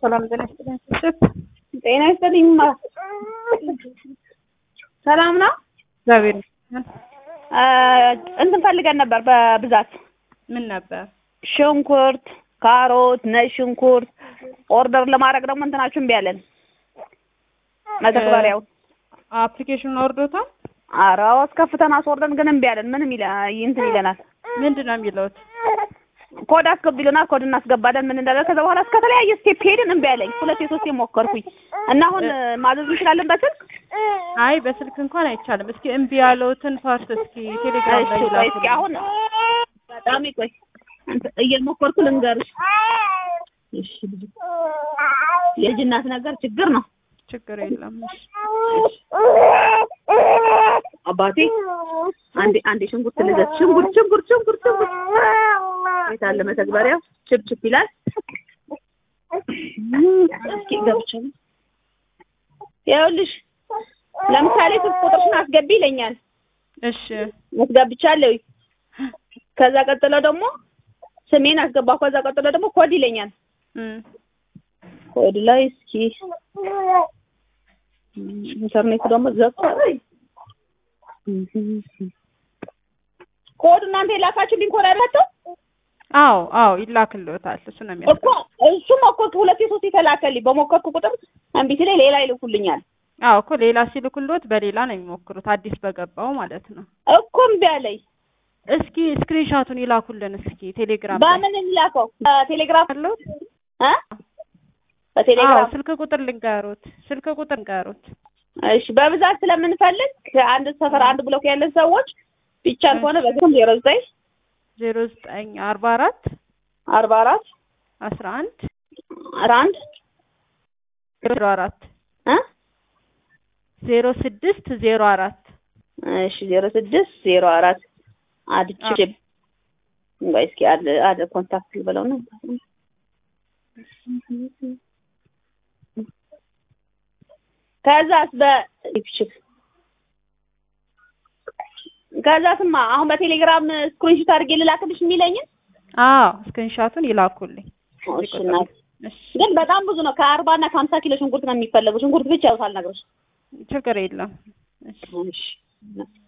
ሰላም ጤና ይስጥልኝ። ጤና ይስጥልኝ። ሰላም ነው። እግዚአብሔር ይመስገን። እንትን ፈልገን ነበር በብዛት ምን ነበር? ሽንኩርት፣ ካሮት፣ ነጭ ሽንኩርት ኦርደር ለማድረግ ደግሞ እንትናችሁ እምቢ አለን። መተግበሪያው አፕሊኬሽኑን አውርዶታል? ኧረ አስከፍተን አስወርደን ግን እምቢ አለን። ምንም ይለ እንትን ይለናል። ምንድን ነው የሚለውት? ኮድ አስገቡ ይለናል። ኮድ እናስገባለን። ምን እንዳለ ከዛ በኋላ እስከ ተለያየ ስቴፕ ሄድን እምቢ አለኝ። ሁለቴ ሶስቴ ሞከርኩኝ እና አሁን ማዘዝ እንችላለን በስልክ አይ በስልክ እንኳን አይቻልም። እስኪ እምቢ ያለውትን ፓርት እስኪ ቴሌግራም እሺ ላይ ቆይ ላኩልኝ። እስኪ አሁን በጣም ቆይ እንትን እየሞከርኩ ልንገርሽ። እሺ ልጅ የልጅ እናት ነገር ችግር ነው። ችግር የለም። እሺ። አባቴ አንዴ አንዴ ሽንኩርት ልዘዝ። ሽንኩርት ሽንኩርት ሽንኩርት ሽንኩርት የት አለ መተግበሪያው? ችፕ ችፕ ይላል። እስኪ ገብቻለሁ። ይኸውልሽ ለምሳሌ ስልክ ቁጥርሽን አስገቢ ይለኛል። እሺ አስገብቻለሁ። ከዛ ቀጥሎ ደግሞ ስሜን አስገባሁ። ከዛ ቀጥሎ ደግሞ ኮድ ይለኛል። እም ኮድ ላይ እስኪ ኢንተርኔቱ ደግሞ ዘግቷል። ኮድ እናንተ የላካችሁልኝ ኮድ አይደለም አዎ አዎ ይላክልዎታል። እሱ ነው የሚያስ እኮ እሱም እኮ ሁለቴ ሶስት የተላከልኝ በሞከርኩ ቁጥር እምቢ ሲለኝ ሌላ ይልኩልኛል አዎ እኮ ሌላ ሲልኩልዎት በሌላ ነው የሚሞክሩት፣ አዲስ በገባው ማለት ነው። እኮ እምቢ አለኝ። እስኪ ስክሪንሻቱን ይላኩልን እስኪ ቴሌግራም ላይ በምን እንላከው? በቴሌግራም አለዎት? እ አዎ በቴሌግራም ስልክ ቁጥር ልንገሩት፣ ስልክ ቁጥር ልንገሩት። እሺ በብዛት ስለምንፈልግ ከአንድ ሰፈር አንድ ብሎክ ያለን ሰዎች ቢቻል ከሆነ በስም ዜሮ ዘጠኝ ዜሮ ዘጠኝ አርባ አራት አርባ አራት አስራ አንድ አስራ አንድ ዜሮ አራት እ ዜሮ ስድስት ዜሮ አራት እሺ ዜሮ ስድስት ዜሮ አራት አድቼ ቆይ እስኪ አድ አድ ኮንታክት ልበለው ነው ከዛስ በኢፕሽክ ከዛስማ አሁን በቴሌግራም ስክሪንሾት አድርጌ ልላክልሽ የሚለኝን አዎ ስክሪንሻቱን ይላኩልኝ። እሺ እናት እሺ ግን በጣም ብዙ ነው ከአርባ እና ከሀምሳ ኪሎ ሽንኩርት ነው የሚፈለገው ሽንኩርት ብቻ ያው ሳልነግርሽ ችግር የለም። እሺ እሺ